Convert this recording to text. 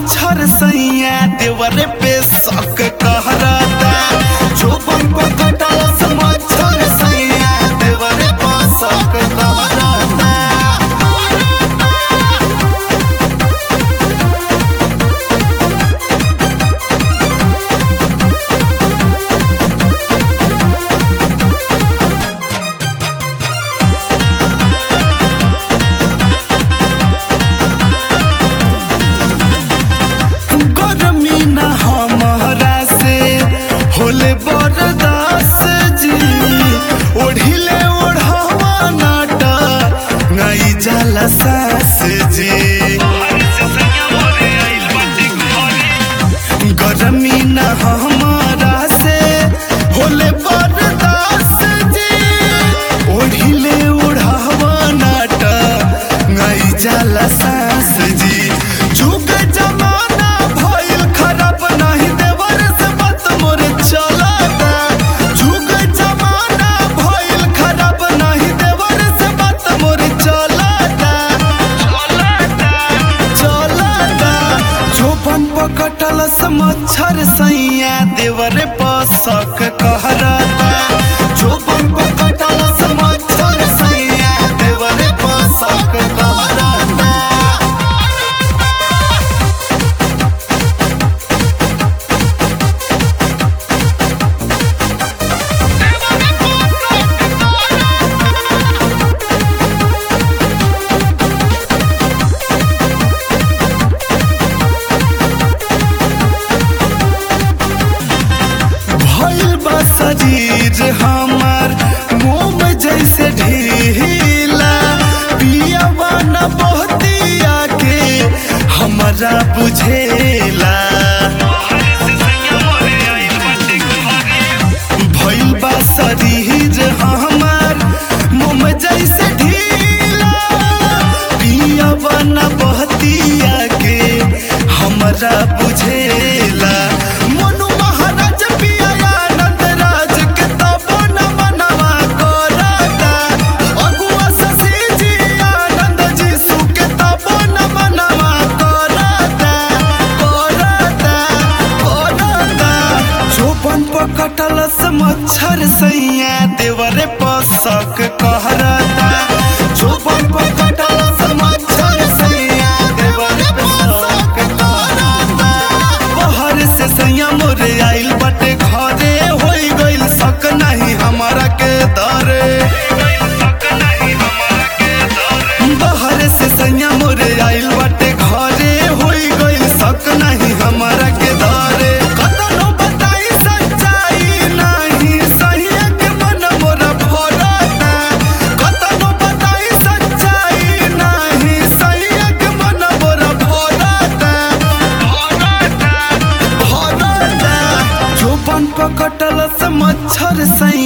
मच्छर सैया देवरे पे शक कहरता जोबन को कटलस मच्छर सैया देवरे पे शक कहरता गर्मी न हमारा से होले बरदास जी ओढ़िले ओढ़ावा नाटा नई जाला सास जी गर्मी न हमारा से होले बरदास जी ओढ़िले ओढ़ावा नाटा नई जाला सास जी जुग जमाना भइल खराब नहीं देवर से बात मोर चलता जुग जमाना भइल खराब नहीं देवर से बात मोर चलता चलता झोपन पकटलस मच्छर सैया देवर पसक कहरता झोपन पकटलस मच्छर सैया देवर पसक कहरता भइल बा शरीर हमार मोम जैसे ढीला पियावा न बहतिया के हमरा बुझेला भइल बा शरीर हमार मोम जैसे ढीला पियावा न बहतिया के हमरा बुझेला मनु महाराज पिया आनंद राज के तबो न मनवा करता अगुआ शशि जी आनंद जी सुके तबो न मनवा करता करता करता झोपन पकटलस मच्छर सैया देवरे पसक कहरता झोपन पकटलस मच्छर सैया देवरे पसक कहरता बहर से सैया मोरे आइल बटे घरे होई गइल सक नहीं हमारा के दरे बहर से सैया मोरे आइल बटे घरे होई गइल सक नहीं हमारा के दरे कतनो बताई सच्चाई नहीं सही के मन मोरा भरता कतनो बताई सच्चाई नहीं सही के मन मोरा भरता भरता भरता जोबन पकटलस मच्छर सैया